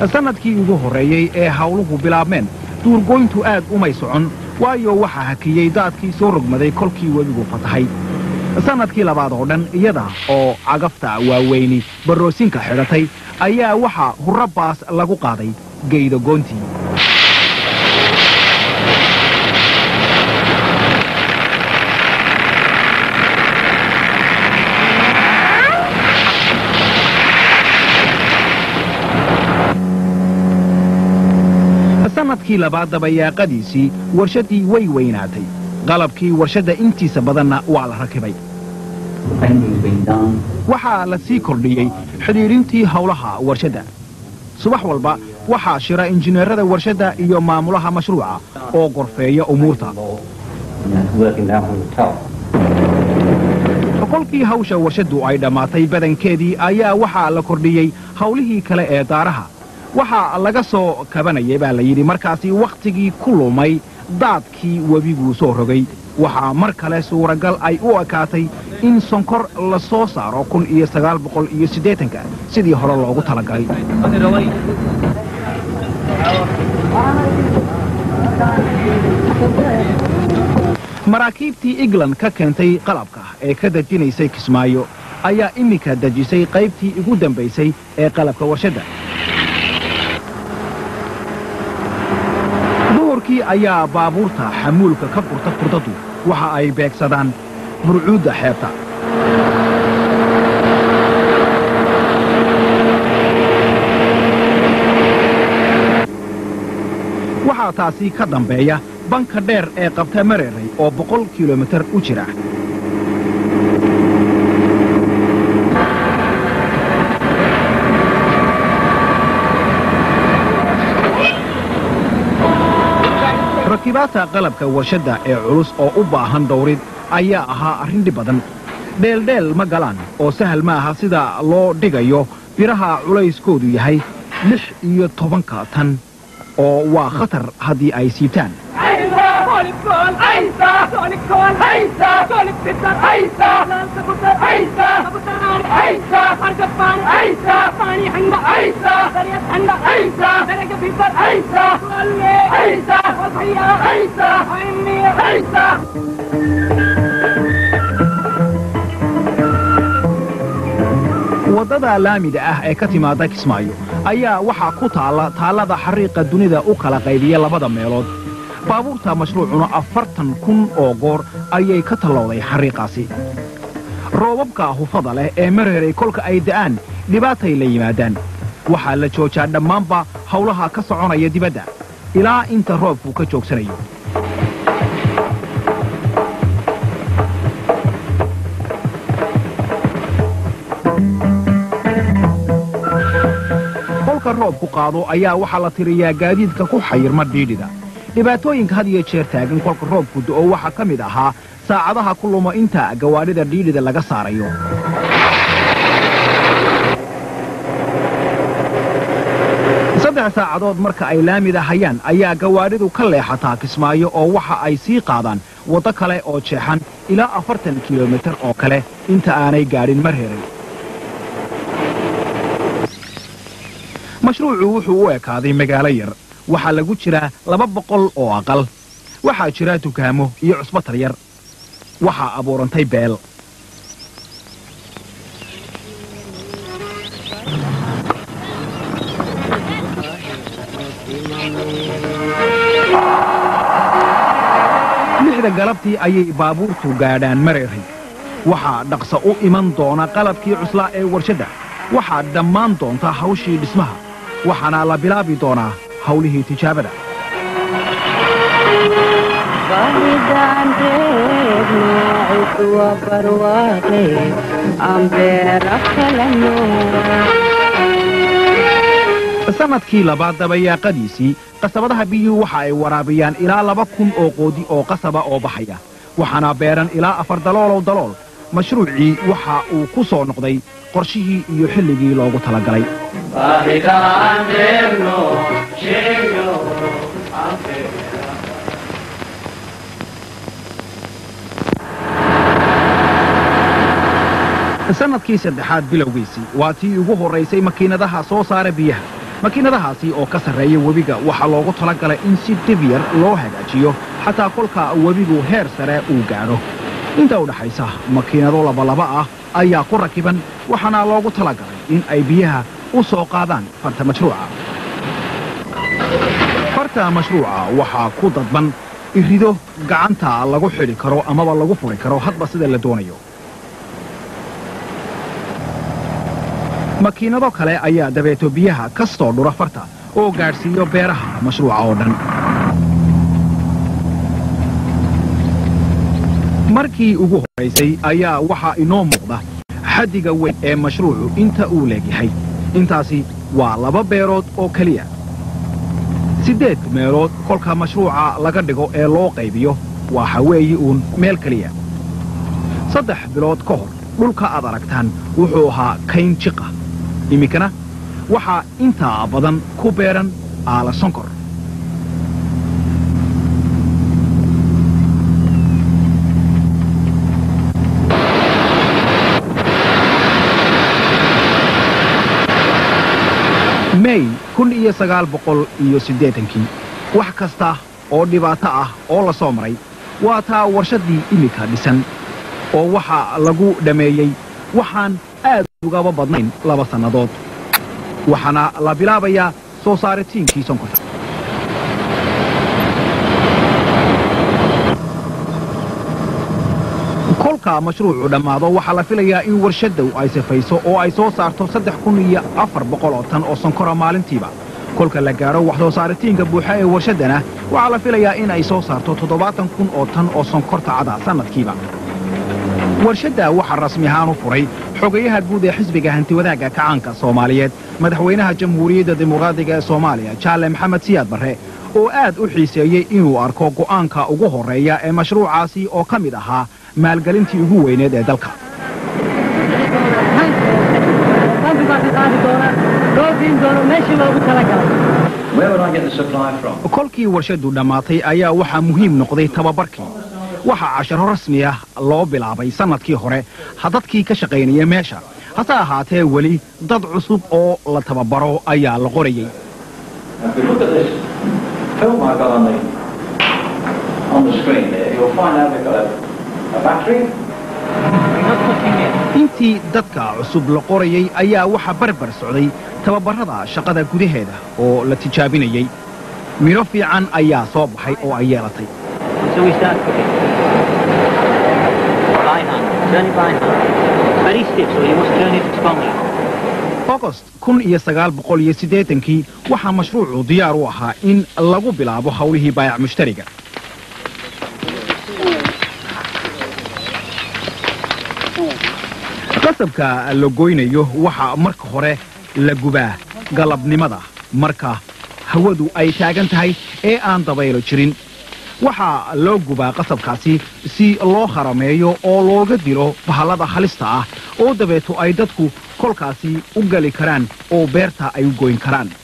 sannadkii ugu horreeyey ee hawluhu bilaabmeen duurgoyntu aad umay socon waayo waxaa hakiyey daadkii soo rogmaday kolkii webigu fatahay sannadkii labaad oo dhan iyada oo cagafta waaweyni baroosinka xidhatay ayaa waxaa hurro baas lagu qaaday geyda goontii sannadkii labaad dabayaaqadiisii warshaddii way weynaatay qalabkii warshadda intiisa badanna waa la rakibay waxaa la sii kordhiyey xidhiidhintii howlaha warshadda subax walba waxaa shira injineerada warshadda iyo maamulaha mashruuca oo gorfeeya umuurta kolkii hawsha warshaddu ay dhammaatay badankeedii ayaa waxaa la kordhiyey hawlihii kale ee daaraha waxaa laga soo kabanayay baa la yidhi markaasi wakhtigii ku lumay daadkii webiguu soo rogay waxaa mar kale suuragal ay u ekaatay in sonkor la soo saaro kun iyo sagaal boqol iyo siddeetanka sidii hore loogu talagalay maraakiibtii england ka keentay qalabka ee ka dejinaysay kismaayo ayaa iminka dejisay qaybtii ugu dambaysay ee qalabka warshadda duhurkii ayaa baabuurta xamuulka ka furta furdadu waxa ay beegsadaan burcuudda xeebta waxaa taasi ka dambeeya banka dheer ee qabta mareeray oo boqol kilomitar u jira rakibaadta qalabka warshadda ee culus oo u baahan dhowrid ayaa ahaa arrin dhib badan dheeldheel ma galaan oo sahal ma aha sida loo dhigayo biraha culayskoodu yahay lix iyo tobanka tan oo waa khatar haddii ay siibtaan waddada laamida ah ee ka timaada kismaayo ayaa waxaa ku taalla taallada xariiqa dunida u kala qaybiya labada meelood baabuurta mashruucuna afartan kun oo goor ayay ka tallowday xariiqaasi roobabka hufada leh ee mareeray kolka ay da'aan dhibaatay la yimaadaan waxaa la joojaa dhammaanba howlaha ka soconaya dibadda ilaa inta roobku ka joogsanayo kolka roobku qaado ayaa waxaa la tiriyaa gaadiidka ku xayirma dhiidhida dhibaatooyinka had iyo jeer taagan kolka roobku do'o waxaa ka mid ahaa saacadaha ku lumo inta gawaadhida dhiidhida laga saarayo saddex saacadood marka ay laamida hayaan ayaa gawaadhidu ka leexataa kismaayo oo waxa ay sii qaadaan waddo kale oo jeexan ilaa afartan kilomitar oo kale inta aanay gaadhin mar heray mashruucu wuxuu u ekaaday magaalo yar waxaa lagu jiraa laba boqol oo aqal waxaa jira dukaamo iyo cusbatar yar waxaa abuurantay beel lixda galabtii ayay baabuurtu gaadhaan mareeray waxaa dhaqsa u iman doona qalabkii cuslaa ee warshadda waxaa dhammaan doonta hawshii dhismaha waxaana la bilaabi doonaa hawlihii tijaabada sannadkii labaad dabayaaqadiisii qasabadaha biyuhu waxa ay waraabiyaan ilaa laba kun oo qoodi oo qasaba oo baxaya waxaana beeran ilaa afar daloolow dalool mashruucii waxa uu ku soo noqday qorshihii iyo xilligii loogu talagalay sannadkii saddexaad bilowgiisii waa tii ugu horraysay makiinadaha soo saara biyaha makiinadahaasi oo ka sarreeya webiga waxaa loogu tala galay in si dibyar loo hagaajiyo xataa kolka webigu heer sare uu gaadho inta u dhaxaysa makiinado labalaba ah ayaa ku rakiban waxaana loogu tala galay in ay biyaha u soo qaadaan farta mashruuca farta mashruuca waxaa ku dadban irido gacanta lagu xidhi karo amaba lagu furi karo hadba sida la doonayo makiinado kale ayaa dabeeto biyaha ka soo dhura farta oo gaadhsiiyo beeraha mashruuca oo dhan markii ugu horraysay ayaa waxaa inoo muuqda xaddiga weyn ee mashruucu inta uu leegyahay intaasi waa laba beerood oo keliya siddeed meelood kolka mashruuca laga dhigo ee loo qaybiyo waxa weeye uun meel keliya saddex bilood ka hor dhulka aad aragtaan wuxuu ahaa kayn jiqa iminkana waxaa intaa badan ku beeran aala sonkor mey kun iyo sagaal boqol iyo siddeetankii wax kasta oo dhibaato ah oo la soo maray waa taa warshaddii iminka dhisan oo waxaa lagu dhammeeyey waxaan aad ugaba badnayn laba sannadood waxaana la bilaabayaa soo saaritiinkii sonkorta kolka mashruucu dhammaado waxaa la filayaa in warshaddow ay sifayso oo ay soo saarto saddex kun iyo afar boqol oo tan oo sonkora maalintiiba kolka la gaadho wax soo saaritiinka buuxa ee warshaddana waxaa la filayaa in ay soo saarto toddobaatan kun oo tan oo sonkorta cada sannadkiiba warshadda waxaa rasmi ahaan u furay xogayaha guud ee xisbiga hantiwadaagga kacaanka soomaaliyeed madaxweynaha jamhuuriyadda dimuqraadiga ee soomaaliya jaale maxamed siyaad barre oo aad u xiiseeyey inuu arko go'aanka ugu horreeya ee mashruucaasi oo ka mid ahaa maalgelintii ugu weyneed ee dalka kolkii warshaddu dhammaatay ayaa waxaa muhiim noqday tababarkii waxaa casharo rasmi ah loo bilaabay sannadkii hore dadkii ka shaqaynaya meesha hase ahaatee weli dad cusub oo la tababaro ayaa la qorayey intii dadka cusub la qorayey ayaa waxaa barbar socday tababarrada shaqada gudaheeda oo la tijaabinayey midho fiican ayaa soo baxay oo ay yeelatay ogost kun iyo sagaal boqol iyo siddeetankii waxaa mashruucu diyaar u ahaa in lagu bilaabo howlihii baayac mushtariga qasabka la goynayo waxaa marka hore la gubaa galabnimada marka hawadu ay taagan tahay ee aan dabaylo jirin waxaa loo gubaa qasabkaasi si loo harameeyo oo looga dilo bahallada halista ah oo dabeeto ay dadku kolkaasi u gali karaan oo beerta ay u goyn karaan